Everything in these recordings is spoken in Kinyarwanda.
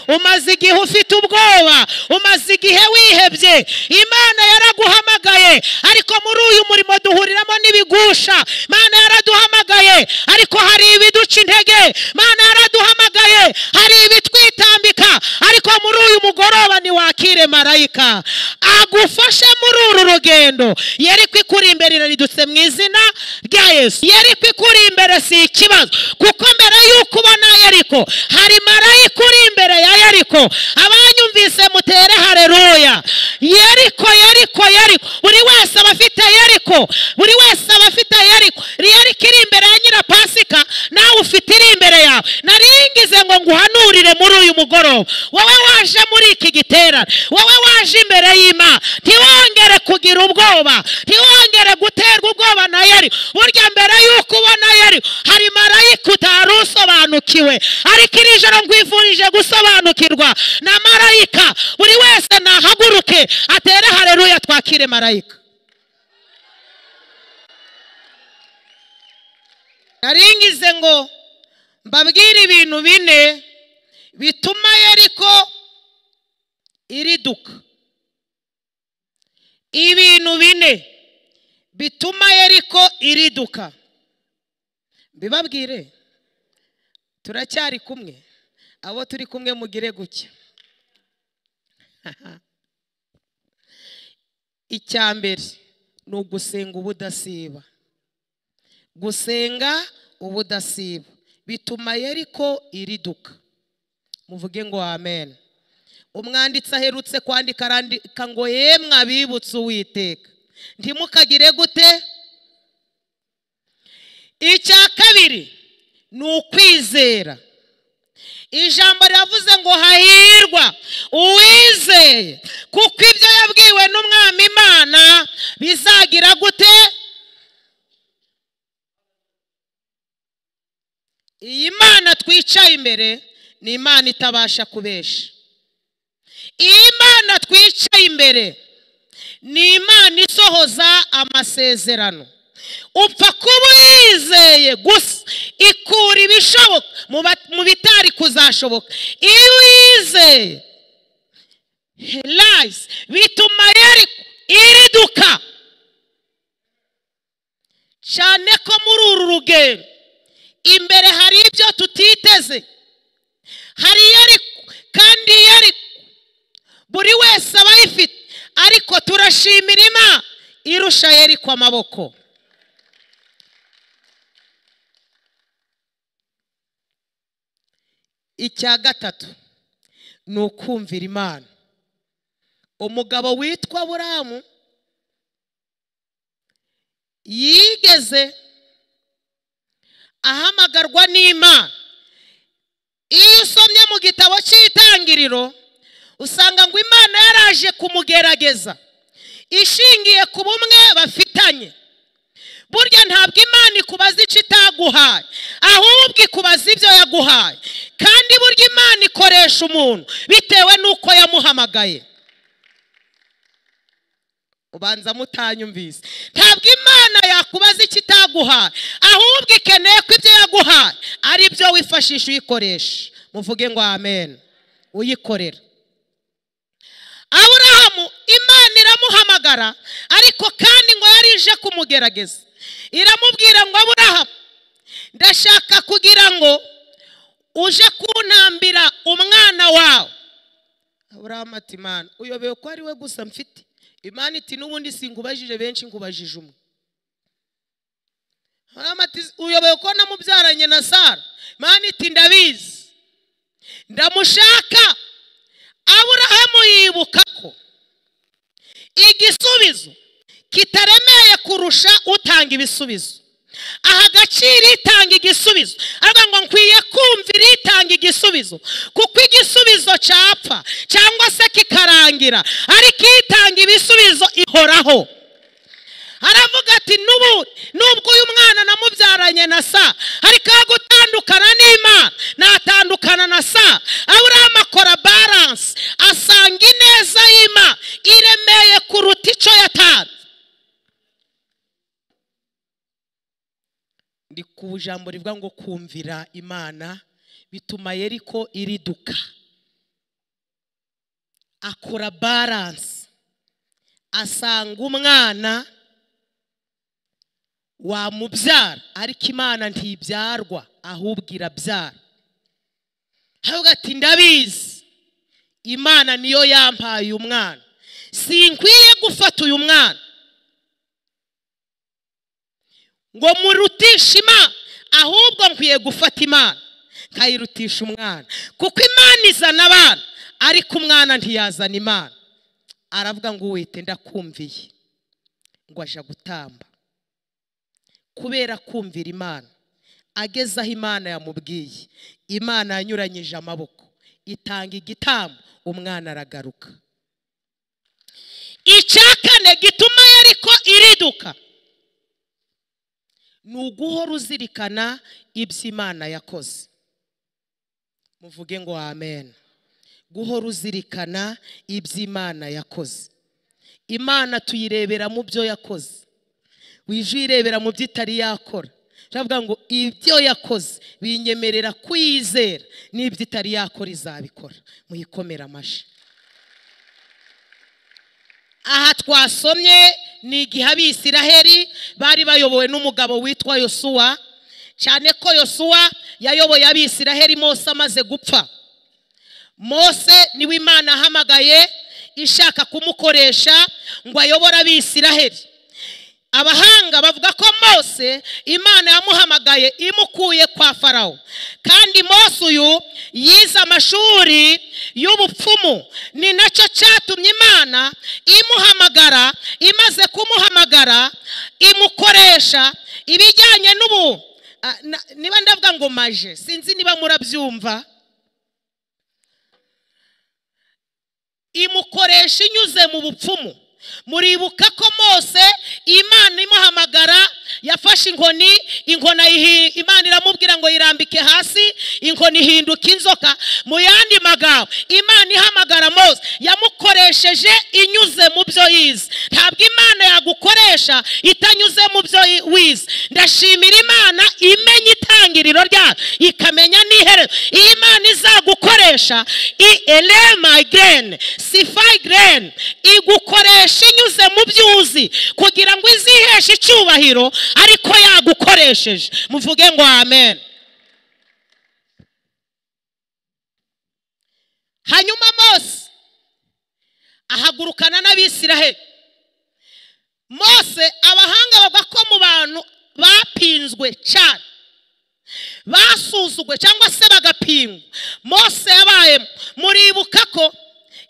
umaze igihe ufite ubwoba umaze igihe wihebye imana yaraguhamagaye ariko muri uyu murimo duhuriramo n'ibigusha imana yaraduhamagaye ariko hari ibiduca intege imana yaraduhamagaye hari ibitwitambika ariko muri uyu mugoroba ntiwakire marayika agufashe muri uru rugendo yari kwikura imbere riridutse mu izina rya yesu yari kwikura imbere si ikibazo kuko mbere y'uko ubona yariko hari marayika uri imbere ya yariko abanyumvise mutere hareruya yariko yariko yariko buri wese aba afite yariko buri wese aba afite yariko yariko iri imbere ya nyirapasika nawe ufite iri imbere yawe naringize ngo nguhanurire muri uyu mugoroba wowe waje muri iki giterane wowe waje imbere y'imana ntiwongere kugira ubwoba ntiwongere guterwa ubwoba na yari burya mbere y'uko ubona yari hari marayika utari usobanukiwe ariko iri joro ngwivurije gusobanukirwa na marayika buri wese nahaguruke atere hareruya twakire marayika naringize ngo mbabwire ibintu bine bituma yariko iriduka ibintu bine bituma yariko iriduka mbibabwire turacyari kumwe abo turi kumwe mugire gutya icya mbere ni ugusenga ubudasiba gusenga ubudasiba bituma yeriko iriduka muvuge ngo amen umwanditsi aherutse kwandika arandika ngo ye mwabibutse uwiteka ntimukagire gute icya kabiri ni ukwizera ijambo riravuze ngo hahirwa uwizeye kuko ibyo yabwiwe n'umwami imana bizagira gute iyi mana twicaye imbere ni imana itabasha kubesha iyi mana twicaye imbere ni imana isohoza amasezerano upfa kuba uyizeye gusa ikura ibishoboka mu bitari kuzashoboka iyo uyizeye herayizi bituma yari iriduka cyane ko muri uru rugendo imbere hari ibyo tutiteze hari iyo kandi iyo buri wese aba ayifite ariko turashimira imana irusha yeriko amaboko icya gatatu ni ukumvira imana umugabo witwa buramu yigeze ahamagarwa n'imana iyo usomye mu gitabo cy'itangiriro usanga ngo imana yaraje kumugerageza ishingiye ku bumwe bafitanye burya ntabwo imana ikubaza icyo itaguhaye ahubwo ikubaza ibyo yaguhaye kandi burya imana ikoresha umuntu bitewe n'uko yamuhamagaye ubanza mutanyumvise ntabwo imana yakubaza icyo itaguhaye ahubwo ikeneye ko ibyo yaguhaye ari byo wifashisha uyikoresha muvuge ngo amen uyikorera aburahamu imana iramuhamagara ariko kandi ngo yarije kumugerageza iramubwira ngo aburahamu ndashaka kugira ngo uje kuntambira umwana wawe aburahamu ati imana uyobewe ko ari we gusa mfite imana iti n'ubundi singubajije benshi ngubajije umwe uyoboye ko namubyaranye na sara imana iti ndabizi ndamushaka aburahamu yibuka ko igisubizo kitaremeye kurusha utanga ibisubizo aha agaciro itanga igisubizo aravuga ngo nkwiye kumvira itanga igisubizo kuko igisubizo cyapfa cyangwa se kikarangira ariko itanga ibisubizo ihoraho aravuga ati n'ubu nubwo uyu mwana namubyaranye na sa ariko aho gutandukana n'imana natandukana na sa aburahamu akora baranse asanga ineza y'imana iremeye kuruta icyo yatanze ndi ku jambo rivuga ngo kumvira imana bituma yeriko iriduka akura baranse asanga umwana wamubyara ariko imana ntibyarwa ahubwo irabyara ahubwo ati ndabizi imana niyo yampaye uyu mwana sinkwiye gufata uyu mwana ngo murutishe imana ahubwo nkwiye gufata imana nkayirutisha umwana kuko imana izana abana ariko umwana ntiyazana imana aravuga ngo wite ndakumviye ngo aje gutamba kubera kumvira imana ageze aho imana yamubwiye imana yanyuranyije amaboko itanga igitambo umwana aragaruka icya kane gituma yariko iriduka ni uguhora uzirikana ibyo imana yakoze muvuge ngo amen guhora uzirikana ibyo imana yakoze imana tuyirebera mu byo yakoze wije uyirebera mu byo itari yakora turavuga ngo ibyo yakoze binyemerera kwiyizera n'ibyo itari yakora izabikora muyikomere amashyi aha twasomye ni igihe abisiraheli bari bayobowe n'umugabo witwa yosuwa cyane ko yosuwa yayoboye abisiraheli mose amaze gupfa mose niwe imana ahamagaye ishaka kumukoresha ngo ayobore abisiraheli abahanga bavuga ko mose imana yamuhamagaye imukuye kwa farawo kandi mose uyu yize amashuri y'ubupfumu ni nacyo cyatumye imana imuhamagara imaze kumuhamagara imukoresha ibijyanye n'ubu ah, na- niba ndavuga ngo maje sinzi niba murabyumva imukoresha inyuze mu bupfumu muribuka ko mose imana imuhamagara yafashe inkoni inkoni ayihi- imana iramubwira ngo yirambike hasi inkoni ihinduka inzoka mu yandi magambo imana ihamagara mose yamukoresheje inyuze mu byo yize ntabwo imana yagukoresha itanyuze mu byo yi- wize ndashimira imana imenya itangiriro ryayo ikamenya n'iherezo iyo imana izagukoresha i elema girene sifayi girene igukoresha inyuze mu byuzi kugira ngo iziheshe icyubahiro ariko yagukoresheje muvuge ngo amen hanyuma mose ahagurukana n'abisiraheli mose abahanga bavuga ko mu bantu bapinzwe cyane basuzugwe cyangwa se bagapingwa mose yabayemo muribuka ko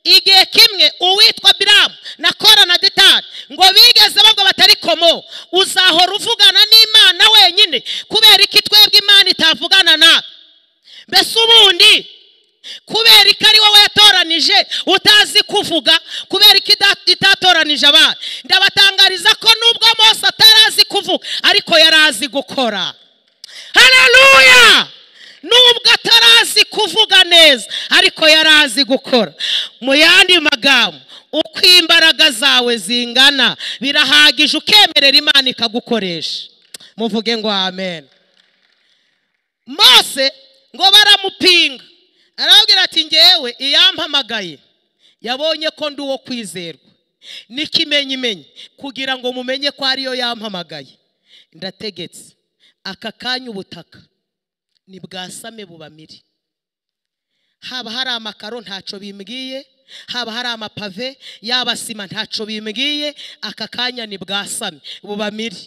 igihe kimwe uwitwa biramu na kora na detani ngo bigeze bavuga batari komo uzahora uvugana n'imana wenyine kubera iki twebwe imana itavugana nawe mbese ubundi kubera ko ari wowe yatoranije utazi kuvuga kubera ko ida- itatoranije abana ndabatangariza ko nubwo mose atarazi kuvuga ariko yari azi gukora haleluya nubwo atarazi kuvuga neza ariko yari azi gukora mu yandi magambo uko imbaraga zawe zingana birahagije ukemerera imana ikagukoresha muvuge ngo amen mose ngo baramupinga arababwira ati ngewe iyampamagaye yabonye ko ndi uwo kwizerwa n'ikimenyimenyi kugira ngo mumenye ko ariyo yampamagaye ndategetse aka kanya ubutaka ni bwasame bubamire haba hari amakaro ntacyo bimbwiye haba hari amapave yaba sima ntacyo bimbwiye aka kanya ni bwasame bubamire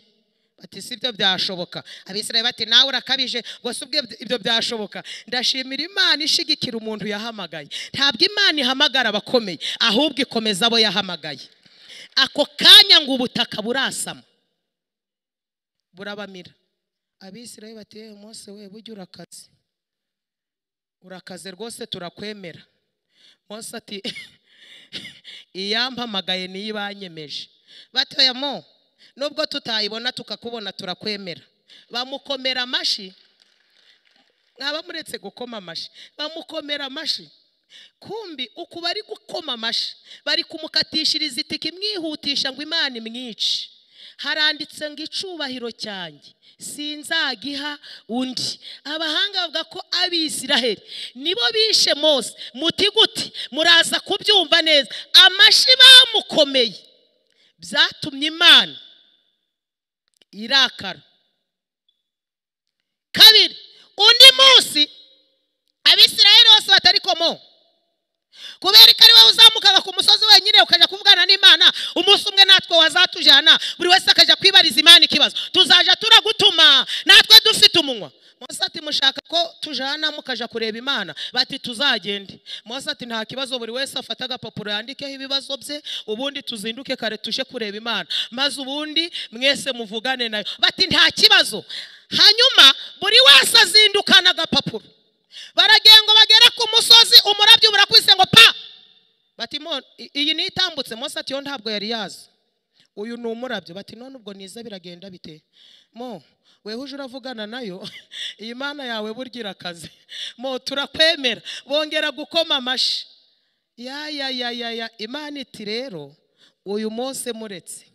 bati si ibyo byashoboka abisirayeli bati nawe urakabije ngo si ubwo ibyo byashoboka ndashimira imana ishigikira umuntu yahamagaye ntabwo imana ihamagara abakomeye ahubwo ikomeza abo yahamagaye ako kanya ngo ubutaka burasama burabamira abisirayeli bati yewe mose we bujya urakaze urakaze rwose turakwemera mose ati iyampamagaye niyo ibanyemeje batoyamo nubwo tutayibona tukakubona turakwemera bamukomera amashyi mwaba muretse gukoma amashyi bamukomera amashyi kumbi uku bari gukoma amashyi bari kumukatishiriza itike imwihutisha ngo imana imwice haranditse ngo icubahiro cyanjye sinzagiha undi abahanga bavuga ko abisiraheli nibo bishe mose muti gute muraza kubyumva neza amashi bamukomeye byatumye imana irakara kabiri undi munsi abisiraheli bose batari komo kubera ko ari wowe uzamukaga ku musozi wenyine ukajya kuvugana n'imana umunsi umwe natwe wazatujyana buri wese akajya kwibariza imana ikibazo tuzajya turagutuma natwe dufite umunwa Mose ati mushaka ko tujana mukajya kureba imana bati tuzagende Mose ati nta kibazo buri wese afata agapapuro yandikeho ibibazo bye ubundi tuzinduke kare tuje kureba imana maze ubundi mwese muvugane nayo bati nta kibazo hanyuma buri wese azindukana agapapuro baragenda ngo bagere ku musozi umurabyo burakwise ngo pa bati mo iyi ni itambutse Mose ati yo ntabwo yari yazi uyu ni umurabyo bati none ubwo niza biragenda bite mo weho uje uravugana nayo iyi mana yawe burya akazi mo turakwemera bongera gukoma amashi ya ya ya ya ya imana iti rero uyu Mose muretse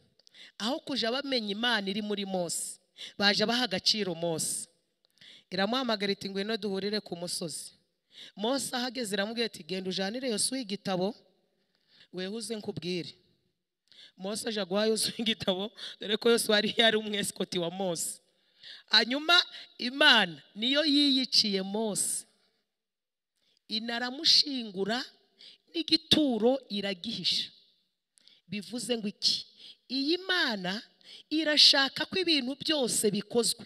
aho kujya bamenya imana iri muri Mose baje baha agaciro Mose iramuhamagara iti ngwino duhurire ku musozi Mose ahageze iramubwira iti genda ujyanire yosuwe igitabo wehuze nkubwire Mose aje guha yosuwe igitabo dore ko yosuwe yari yari umwesikoti wa Mose hanyuma imana niyo yiyiciye Mose inaramushingura n'igituro iragihisha bivuze ngo iki iyi mana irashaka ko ibintu byose bikozwe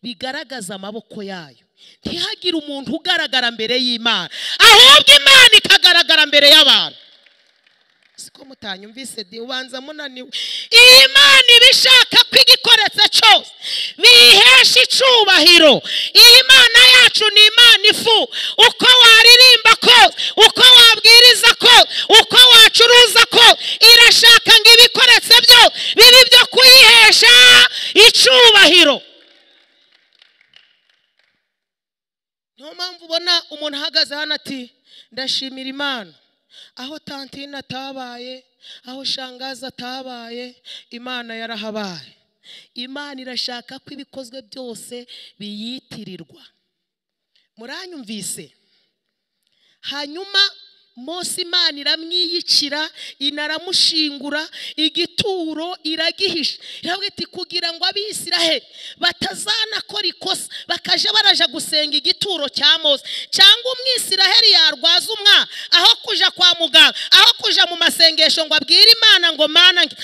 bigaragaza amaboko yayo ntihagire umuntu ugaragara mbere y'imana ahubwo imana ikagaragara mbere y'abantu siko mutanyumvise di ubanza munaniwe iyi mana iba ishaka ko igikoretse cyose biyihesha icubahiro iyi mana yacu ni imana ifu uko waririmba kose uko wabwiriza kose uko wacuruza kose irashaka ngo ibikoretse byo bibe ibyo kuyihesha icubahiro niyo mpamvu ubona umuntu ahagaze hano ati ndashimira imana aho tantine atabaye aho shangaza atabaye imana yarahabaye imana irashaka ko ibikozwe byose biyitirirwa muranyumvise hanyuma Mose imana iramwiyicira inaramushingura igituro iragihisha iravuga iti kugira ngo abisiraheli batazanakora ikosa bakaja baraja gusenga igituro cya Mose cyangwa umwisiraheli yarwaza umwana aho kuja kwa muganga aho kuja mu masengesho ngo abwire imana ngo mana nge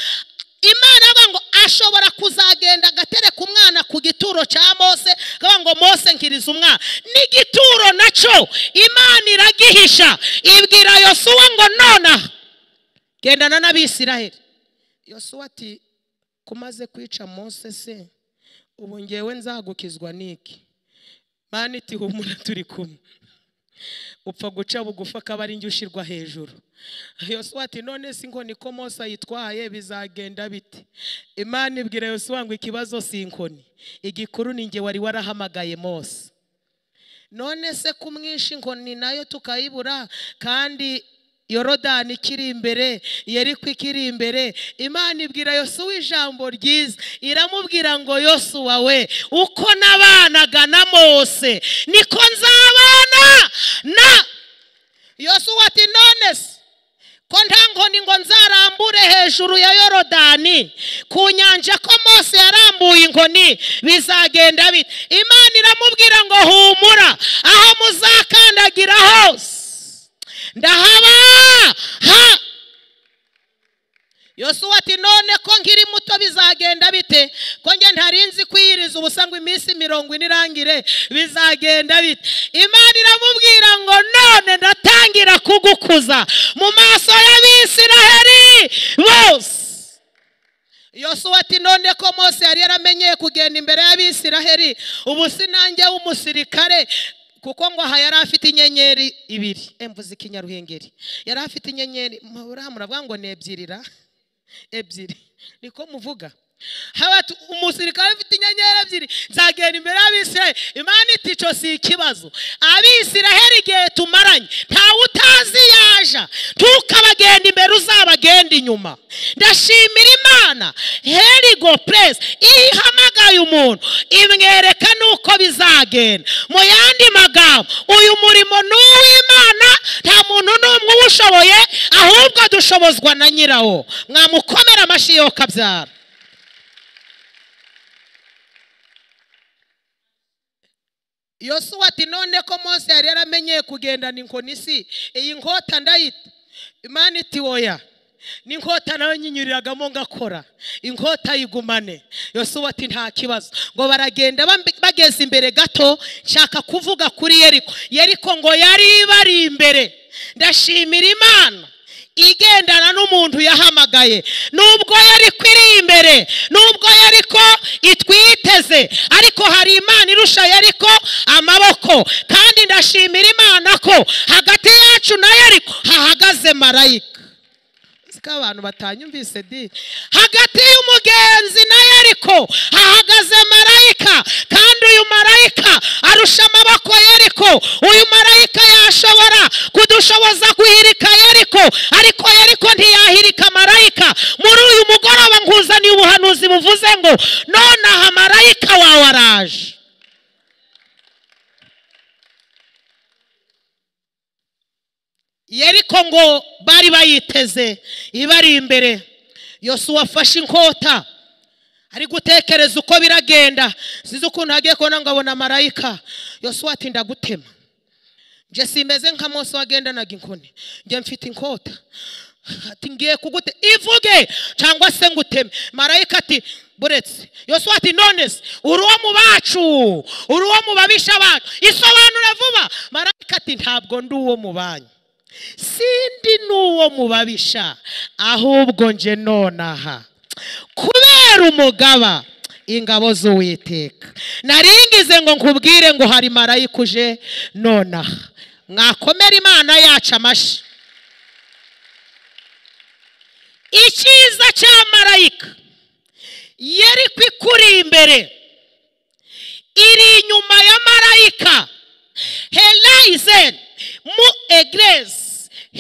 imana avuga ngo ashobora kuzagenda agatereka umwana ku gituro cya mose akavuga ngo mose nkiriza umwana n'igituro nacyo imana iragihisha ibwira yosuwa ngo nonaha gendana n'abisiraheli yosuwa ati kumaze kwica mose se ubu ngewe nzagukizwa n'iki mani iti humura turi kumwe upfa guca bugufi akaba ari njye ushyirwa hejuru yosuwa ati none si inkoni ko mose ayitwaye bizagenda bite imana ibwira yosuwa ngo ikibazo si inkoni igikuru ni njye wari warahamagaye mose none se kumwisha inkoni nayo tukayibura kandi yorodani ikiri imbere yeriko ikiri imbere imana ibwira yosuwa ijambo ryiza iramubwira ngo yosuwa we uko nabanaga na mose niko nzabana na yosuwa ati none se ko nta nkoni ngo nzarambure hejuru ya yorodani ku nyanja ko mose yarambuye inkoni bizagenda bite imana iramubwira ngo humura aho muzakandagira hose ndahaba ha yosuwa ati none ko nkiri muto bizagenda bite ko njye ntarinzi kwiyiriza ubusa ngo iminsi mirongo ine irangire bizagenda bite imana iramubwira ngo none ndatangira kugukuza mu maso y'abisiraheli bose yosuwa ati none ko mose yari yaramenyeye kugenda imbere y'abisiraheli ubu sinange w'umusirikare kuko ngo aha yari afite inyenyeri ibiri emvuze ikinyaruhengeri yari afite inyenyeri muravuga ngo ni ebyiri ra ebyiri niko muvuga umusirikare ufite inyenyeri ebyiri nzagenda imbere y'abisiraheli imana itico si ikibazo abisiraheli igihe tumaranye ntawe utazi yaja ntukabagenda imbere uzabagenda abandi inyuma ndashimira imana herigo puresi iyo ihamagaye umuntu imwereka n'uko bizagenda mu yandi magambo uyu murimo ni uw'imana nta muntu n'umwe uwushoboye ahubwo dushobozwa na nyirawo mwamukomera amashyi yo kabyara yosuwa ati none ko mose yari yaramenyeye kugendana inkoni si iyi nkota ndayita imana iti woya n'inkota nayo nyinyuriragamo ngakora inkota yigumane yosuwa ati nta kibazo ngo baragenda bambi- bageze imbere gato nshaka kuvuga kuri yeriko yeriko ngo yari ibari imbere ndashimira imana igendana n'umuntu yahamagaye nubwo yari iri imbere nubwo yari ko itwiteze ariko hari imana irusha yari ko amaboko kandi ndashimira imana ko hagati yacu na yariko hahagaze marayika uzi ko abantu batanyumvise di hagati y'umugenzi na yariko hahagaze marayika kandi uyu marayika arusha amaboko yariko uyu marayika yashobora kudushoboza guhirika yariko ariko yariko ntiyahirika marayika muri uyu mugoroba nkuzaniye ubuhanuzi buvuze ngo nonaha marayika wawe araje yeriko ngo bari bayiteze ibari imbere yosuwa afashe inkota ari gutekereza uko biragenda sinzi ukuntu hagiye kubona ngo abona marayika yosuwa ati ndagutema njye simeze nka mose wagendanaga inkoni njye mfite inkota ati ngiye kugute ivuge cyangwa se nguteme marayika ati buretse yosuwa ati none se uri uwo mu bacu uri uwo mu babisha bacu isobanura vuba marayika ati ntabwo ndi uwo mu banyu sindi n'uwo mubabisha ahubwo nje nonaha kubera umugaba ingabo z'uwiteka naringize ngo nkubwire ngo hari marayika uje nonaha mwakomera imana yacu amashyi icyiza cya marayika yari ikuri imbere iri inyuma ya marayika herayizen mu egresi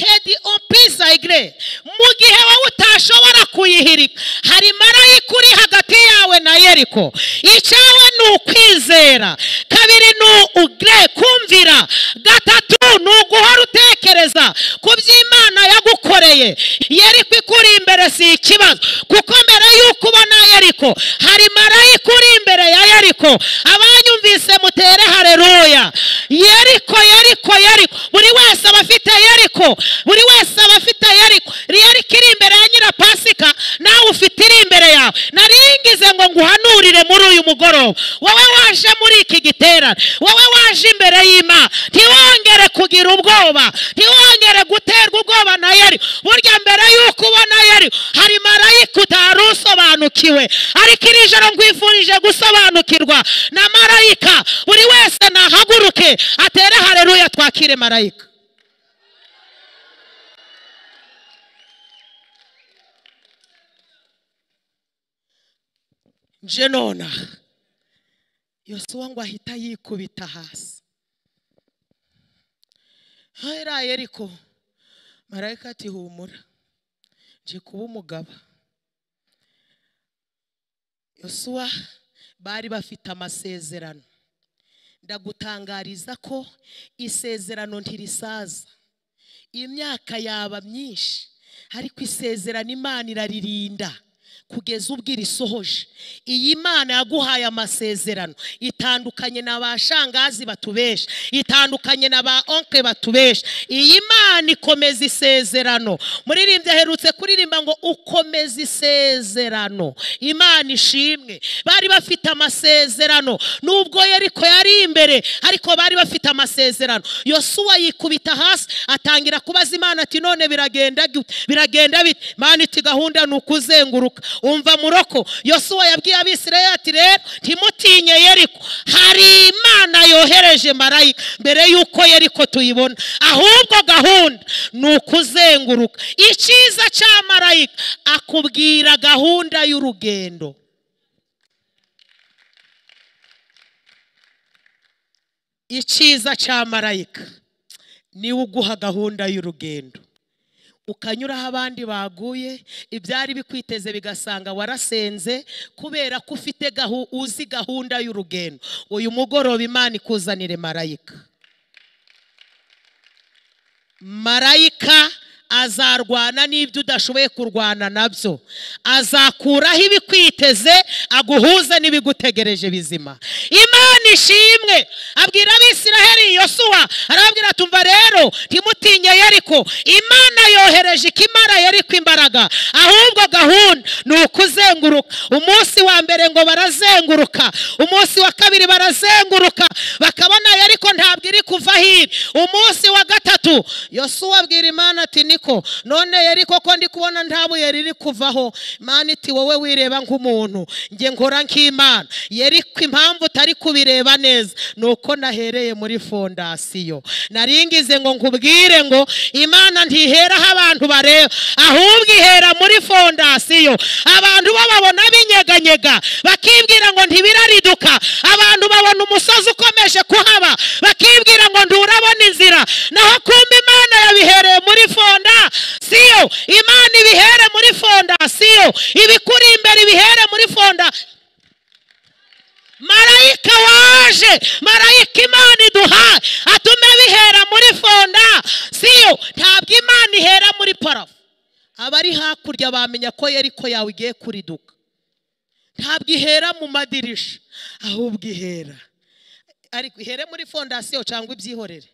hedi opiza egre mu gihe wowe utashobora kuyihirika hari marayika uri hagati yawe na yeriko icyawe ni ukwizera kabiri ni ugre kumvira gatatu ni uguhora utekereza ku byo imana yagukoreye yeriko ikuri imbere si ikibazo kuko mbere y'uko ubona yeriko hari marayika uri imbere ya yeriko abanyumvise mutere hareruya yeriko yeriko yeriko buri wese aba afite yeriko buri wese aba afite yeriko yeriko iri imbere ya nyirapasika nawe ufite iri imbere yawe naringize ngo nguhanurire muri uyu mugoroba wowe waje muri iki giterane wowe waje imbere y'imana ntiwongere kugira ubwoba ntiwongere guterwa ubwoba na yeriko burya mbere y'uko ubona yeriko hari marayika utari usobanukiwe ariko iri joro nkwifurije gusobanukirwa na marayika buri wese nahaguruke atere hareruya twakire marayika nje nonaha yosuwa ngo ahita yikubita hasi hera yeriko marayika ati humura nje kuba umugaba yosuwa bari bafite amasezerano ndagutangariza ko isezerano ntirisaza imyaka yaba myinshi ariko isezerano imana iraririnda kugeza ubwo irisohoje iyi mana yaguhaye amasezerano itandukanye na ba shangazi batubesha itandukanye na ba onke batubesha iyi mana ikomeza isezerano muririmbyi aherutse kuririmba ngo ukomeza isezerano imana ishimwe bari bafite amasezerano nubwo yeriko yari imbere ariko bari bafite amasezerano yosuwa yikubita hasi atangira kubaza imana ati none biragenda gute? biragenda bite imana iti gahunda ni ukuzenguruka umva muroko yosuwa yabwiye abisirayeli ati rero ntimutinye yeriko hari imana yohereje marayika mbere y'uko yeriko tuyibona ahubwo gahunda ni ukuzenguruka icyiza cya marayika akubwira gahunda y'urugendo icyiza cya marayika niwe uguha gahunda y'urugendo ukanyuraho abandi baguye ibyari bikwiteze bigasanga warasenze kubera ko ufite gahu- uzi gahunda y'urugendo uyu mugoroba imana ikuzanire marayika marayika azarwana n'ibyo udashoboye kurwana nabyo azakuraho ibikwiteze aguhuze n'ibigutegereje bizima imana ishimwe abwira abisiraheli yosuwa arababwira ati umva rero ntimutinye yeriko imana yohereje ikimara yeriko imbaraga ahubwo gahunda ni ukuzenguruka umunsi wa mbere ngo barazenguruka umunsi wa kabiri barazenguruka bakabona yeriko ntabwo iri kuva hino umunsi wa gatatu yosuwa abwira imana ati niko none yeriko ko ndi kubona nta buye riri kuvaho imana iti wowe wireba nk'umuntu nge nkora nk'imana yeriko impamvu utari kubireba neza ni uko nahereye muri fondasiyo naringize ngo nkubwire ngo imana ntiheraho abantu bareba ahubwo ihera muri fondasiyo abantu bo babona binyeganyega bakibwira ngo ntibirariduka abantu babona umusozi ukomeje kuhaba bakibwira ngo nturabona inzira naho kumba imana yabihereye muri fondasiyo imana ibihere muri fondasiyo ibikuri imbere ibihere muri fondasiyo marayika waje marayika imana iduhaye atume bihera muri fondasiyo ntabwo imana ihera muri parafo abari hakurya bamenya ko yeriko yawe igiye kuriduka ntabwo ihera mu madirisha ahubwo ihera ariko ihere muri fondasiyo cyangwa ibyihorere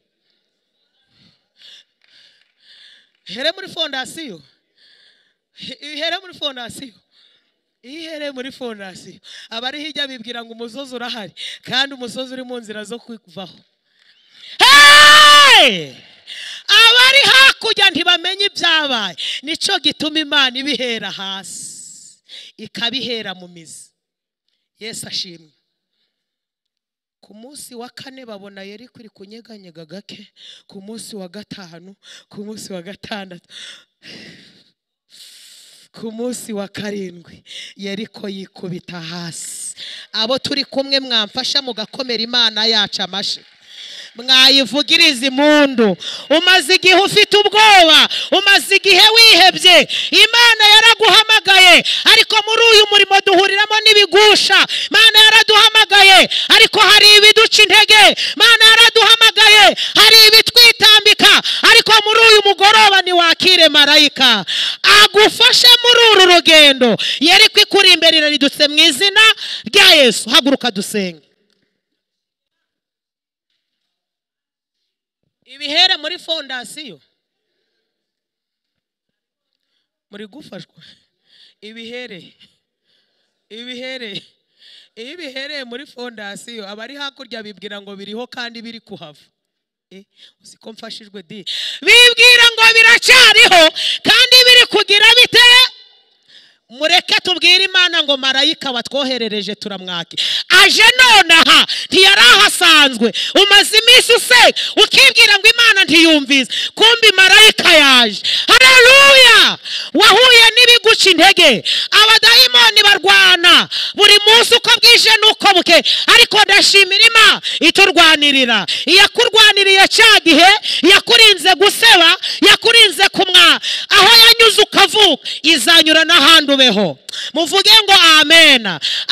ihere muri fondasiyo ihere muri fondasiyo iyo ihereye muri fondasiyo abari hirya bibwira ngo umusozi urahari kandi umusozi uri mu nzira zo kuvaho Hey! abari hakurya ntibamenye ibyabaye nicyo gituma imana ibihera hasi ikabihera mu mizi yesu ashimwe ku munsi wa kane babona yari kuri kunyeganyega gake ku munsi wa gatanu ku munsi wa gatandatu ku munsi wa karindwi yeriko yikubita hasi abo turi kumwe mwamfasha mugakomera imana yacu amashyi mwayivugiriza impundu umaze igihe ufite ubwoba umaze igihe wihebye imana yaraguhamagaye ariko muri uyu murimo duhuriramo n'ibigusha imana yaraduhamagaye ariko hari ibiduca intege imana yaraduhamagaye hari ibitwitambika ariko muri uyu mugoroba ntiwakire marayika agufashe muri uru rugendo yeriko ikuri imbere iraridutse mu izina rya yesu haguruka dusenge ibihere muri fondasiyo muri gufashwa ibihere ibihere iyo bihereye muri fondasiyo abari hakurya bibwira ngo biriho kandi biri kuhava Eh, uzi ko mfashijwe di bibwira ngo biracyariho kandi biri kugira biteye mureke tubwire imana ngo marayika watwoherereje turamwake aje nonaha ntiyarahasanzwe umaze iminsi use ukibwira ngo imana ntiyumvise kumbi marayika yaje haleluya wahuye n'ibiguca intege abadayimoni barwana buri munsi uko bwije n'uko buke ariko ndashimira imana iturwanirira iyakurwaniriye cya gihe yakurinze guseba yakurinze kumwa aho yanyuze ukavuka izanyura n'ahandi ubeho muvuge ngo amen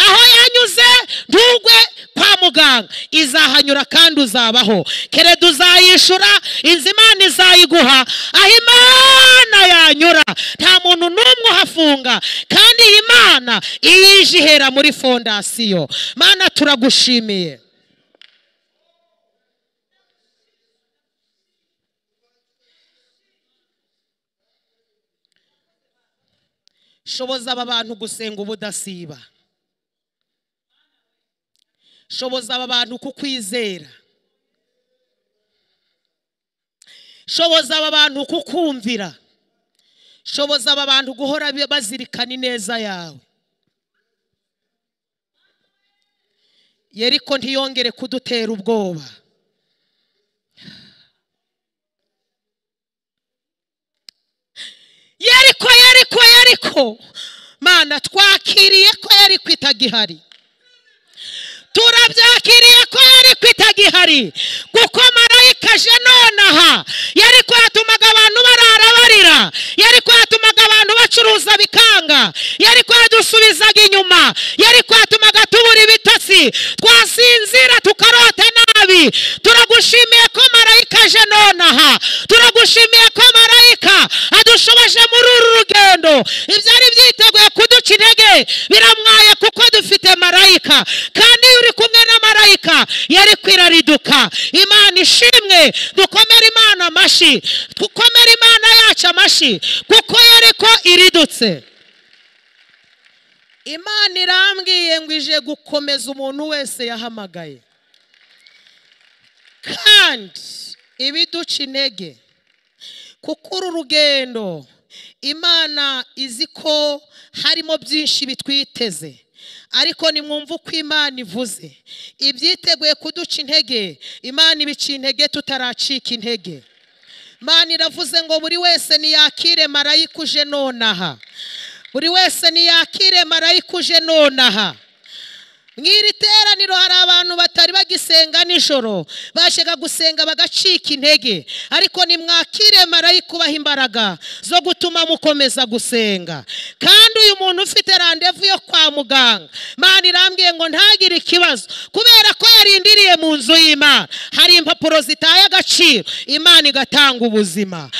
aho yanyuze ntugwe kwa muganga izahanyura kandi uzabaho kereda uzayishura inzu imana izayiguha aho imana yanyura nta muntu n'umwe uhafunga kandi iyi mana iyo ije ihera muri fondasiyo mana turagushimiye shoboza aba bantu gusenga ubudasiba shoboza aba bantu kukwizera shoboza aba bantu kukumvira shoboza aba bantu guhora bi- bazirikana ineza yawe yeriko ntiyongere kudutera ubwoba yeriko yeriko yeriko mana twakiriye ko yeriko itagihari turabyakiriye ko yeriko itagihari kuko marayika aje nonaha yeriko yatumaga abantu barara barira yeriko yatumaga tubura ibitotsi twasinzira tukarota nabi turagushimiye ko marayika aje nonaha turagushimiye ko marayika adushoboje muri uru rugendo ibyari byiteguye kuduca intege biramwaye kuko dufite marayika kandi iyo uri kumwe na marayika yari kwirariduka imana ishimwe dukomere imana amashyi dukomere imana yacu amashyi kuko yari ko iridutse imana irambwiye ngo ije gukomeza umuntu wese yahamagaye kandi ibiduca intege kuko uru rugendo imana izi ko harimo byinshi bitwiteze ariko nimwumve uko imana ivuze ibyiteguye kuduca intege imana ibica intege tutaracika intege imana iravuze ngo buri wese niyakire marayika uje nonaha buri wese niyakire marayika uje nonaha mu iri teraniro hari abantu batari bagisenga nijoro bashaka gusenga bagacika intege ariko nimwakire marayika ubaha imbaraga zo gutuma mukomeza gusenga kandi uyu muntu ufite randevu yo kwa muganga imana irambwiye ngo ntagire ikibazo kubera ko yarindiriye mu nzu y'imana hari impapuro zitaye agaciro imana igatanga ubuzima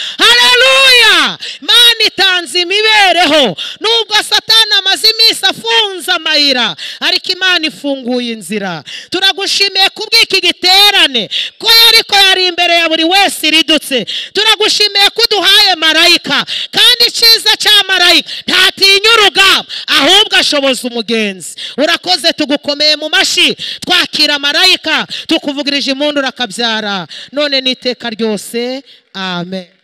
hareruya imana itanze imibereho nubwo satana amaze iminsi afunze amayira ariko imana ifunguye inzira turagushimiye kubw'iki giterane ko ariko yari imbere ya buri wese iridutse turagushimiye ko uduhaye marayika kandi icyiza cya marayika ntatinya urugamba ahubwo ashoboza umugenzi urakoze tugukomeye mu mashyi twakira marayika tukuvugirije impundura akabyara none n'iteka ryose amen